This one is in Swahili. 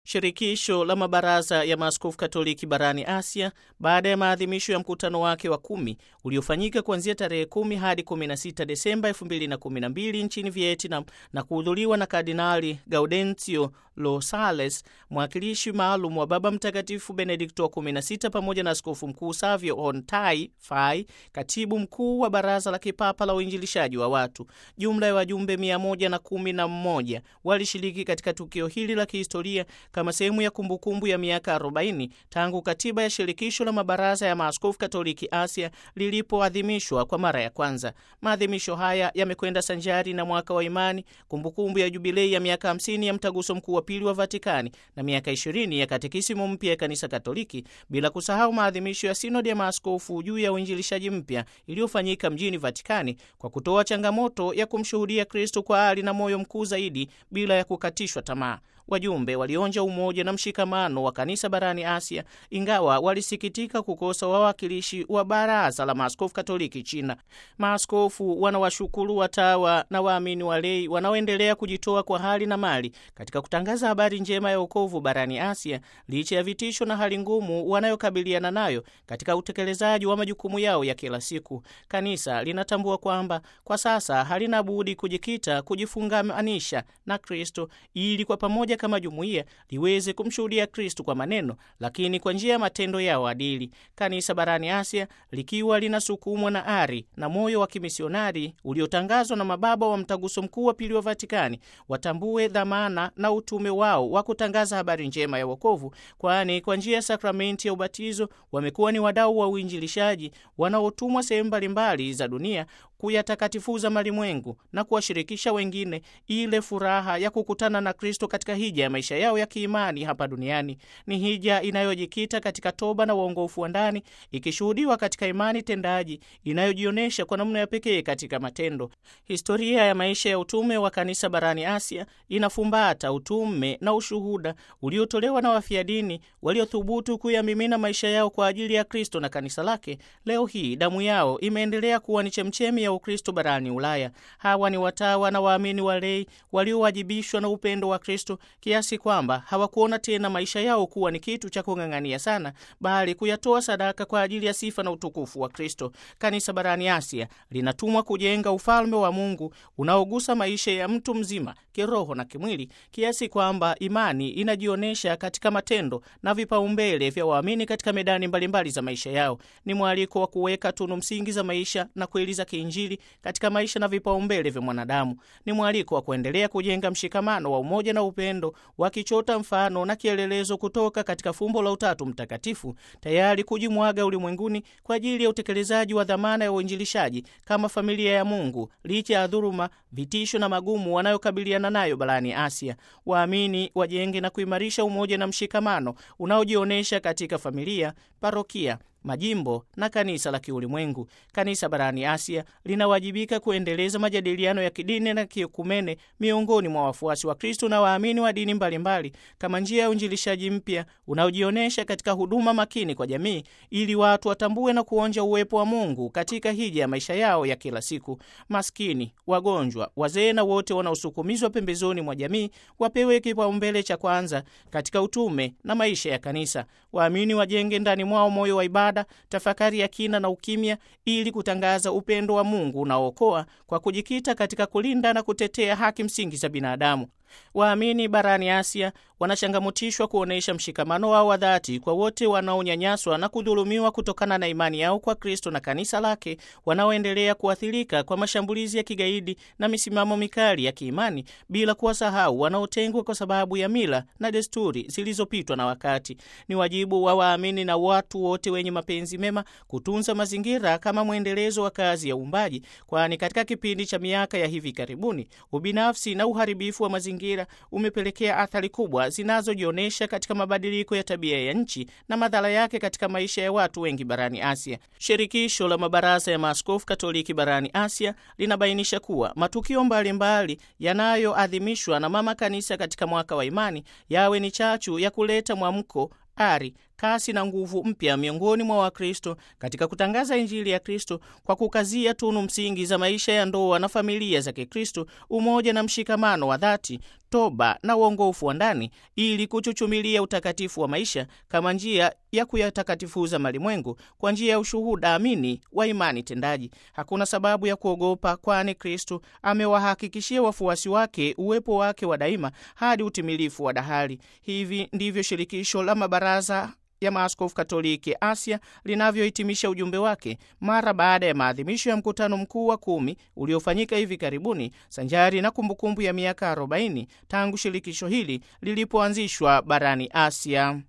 Shirikisho la mabaraza ya maaskofu Katoliki barani Asia, baada ya maadhimisho ya mkutano wake wa kumi uliofanyika kuanzia tarehe kumi hadi 16 Desemba 2012 nchini Vietnam na kuhudhuriwa na Kardinali Gaudenzio Rosales, mwakilishi maalum wa Baba Mtakatifu Benedikto wa 16, pamoja na askofu mkuu Savio Ontai Fai, katibu mkuu wa Baraza la Kipapa la Uinjilishaji wa Watu. Jumla ya wajumbe 111 walishiriki katika tukio hili la kihistoria kama sehemu ya kumbukumbu ya miaka 40 tangu katiba ya shirikisho la mabaraza ya maaskofu Katoliki Asia lilipoadhimishwa kwa mara ya kwanza. Maadhimisho haya yamekwenda sanjari na mwaka wa imani, kumbukumbu ya jubilei ya miaka 50 ya mtaguso mkuu wa pili wa Vatikani na miaka 20 ya katekisimu mpya ya kanisa Katoliki, bila kusahau maadhimisho ya sinodi ya maaskofu juu ya uinjilishaji mpya iliyofanyika mjini Vatikani kwa kutoa changamoto ya kumshuhudia Kristo kwa ari na moyo mkuu zaidi bila ya kukatishwa tamaa. Wajumbe walionja umoja na mshikamano wa kanisa barani Asia, ingawa walisikitika kukosa wawakilishi wa baraza la maaskofu Katoliki China. Maaskofu wanawashukuru watawa na waamini walei wanaoendelea kujitoa kwa hali na mali katika kutangaza habari njema ya wokovu barani Asia, licha ya vitisho na hali ngumu wanayokabiliana nayo katika utekelezaji wa majukumu yao ya kila siku. Kanisa linatambua kwamba kwa sasa halina budi kujikita, kujifungamanisha na Kristo ili kwa pamoja kama jumuiya liweze kumshuhudia Kristu kwa maneno, lakini kwa njia ya matendo yao adili. Kanisa barani Asia likiwa linasukumwa na ari na moyo wa kimisionari uliotangazwa na mababa wa mtaguso mkuu wa pili wa Vatikani, watambue dhamana na utume wao wa kutangaza habari njema ya wokovu, kwani kwa njia ya sakramenti ya ubatizo wamekuwa ni wadau wa uinjilishaji wanaotumwa sehemu mbalimbali za dunia kuyatakatifuza malimwengu na kuwashirikisha wengine ile furaha ya kukutana na Kristo katika hija ya maisha yao ya kiimani hapa duniani. Ni hija inayojikita katika toba na uongofu wa ndani, ikishuhudiwa katika imani tendaji inayojionyesha kwa namna ya pekee katika matendo. Historia ya maisha ya utume wa kanisa barani Asia inafumbata utume na ushuhuda uliotolewa na wafia dini waliothubutu kuyamimina maisha yao kwa ajili ya Kristo na kanisa lake. Leo hii damu yao imeendelea kuwa ni chemchemi ya Ukristo barani Ulaya. Hawa ni watawa na waamini walei waliowajibishwa na upendo wa Kristo kiasi kwamba hawakuona tena maisha yao kuwa ni kitu cha kung'ang'ania sana, bali kuyatoa sadaka kwa ajili ya sifa na utukufu wa Kristo. Kanisa barani Asia linatumwa kujenga ufalme wa Mungu unaogusa maisha ya mtu mzima kiroho na kimwili, kiasi kwamba imani inajionyesha katika matendo na vipaumbele vya waamini katika medani mbalimbali mbali za maisha yao. Ni mwaliko wa kuweka tunu msingi za maisha na kweli za kiinjili katika maisha na vipaumbele vya mwanadamu. Ni mwaliko wa kuendelea kujenga mshikamano wa umoja na upendo, wakichota mfano na kielelezo kutoka katika fumbo la Utatu Mtakatifu, tayari kujimwaga ulimwenguni kwa ajili ya utekelezaji wa dhamana ya uinjilishaji kama familia ya Mungu, licha ya dhuluma, vitisho na magumu wanayokabiliana nayo barani Asia. Waamini wajenge na kuimarisha umoja na mshikamano unaojionyesha katika familia, parokia majimbo na kanisa la kiulimwengu. Kanisa barani Asia linawajibika kuendeleza majadiliano ya kidini na kiekumene miongoni mwa wafuasi wa Kristo na waamini wa dini mbalimbali mbali, kama njia ya uinjilishaji mpya unaojionyesha katika huduma makini kwa jamii, ili watu watambue na kuonja uwepo wa Mungu katika hija ya maisha yao ya kila siku. Maskini, wagonjwa, wazee na wote wanaosukumizwa pembezoni mwa jamii wapewe kipaumbele cha kwanza katika utume na maisha ya kanisa. Waamini wajenge ndani mwao moyo wa ibada tafakari ya kina na ukimya ili kutangaza upendo wa Mungu unaookoa kwa kujikita katika kulinda na kutetea haki msingi za binadamu. Waamini barani Asia wanachangamutishwa kuonyesha mshikamano wao wa dhati kwa wote wanaonyanyaswa na kudhulumiwa kutokana na imani yao kwa Kristo na kanisa lake, wanaoendelea kuathirika kwa mashambulizi ya kigaidi na misimamo mikali ya kiimani, bila kuwasahau wanaotengwa kwa sababu ya mila na desturi zilizopitwa na wakati. Ni wajibu wa waamini na watu wote wenye mapenzi mema kutunza mazingira kama mwendelezo wa kazi ya uumbaji, kwani katika kipindi cha miaka ya hivi karibuni ubinafsi na uharibifu wa mazingira umepelekea athari kubwa zinazojionyesha katika mabadiliko ya tabia ya nchi na madhara yake katika maisha ya watu wengi barani Asia. Shirikisho la mabaraza ya maaskofu Katoliki barani Asia linabainisha kuwa matukio mbalimbali yanayoadhimishwa na mama kanisa katika mwaka wa imani yawe ni chachu ya kuleta mwamko ari kasi na nguvu mpya miongoni mwa Wakristo katika kutangaza Injili ya Kristo kwa kukazia tunu msingi za maisha ya ndoa na familia za Kikristo, umoja na mshikamano wa dhati, toba na uongofu wa ndani, ili kuchuchumilia utakatifu wa maisha kama njia ya kuyatakatifuza malimwengu kwa njia ya ushuhuda amini wa imani tendaji. Hakuna sababu ya kuogopa, kwani Kristo amewahakikishia wafuasi wake uwepo wake wa daima hadi utimilifu wa dahali. Hivi ndivyo shirikisho la mabaraza ya maaskofu Katoliki Asia linavyohitimisha ujumbe wake mara baada ya maadhimisho ya mkutano mkuu wa kumi uliofanyika hivi karibuni sanjari na kumbukumbu ya miaka 40 tangu shirikisho hili lilipoanzishwa barani Asia.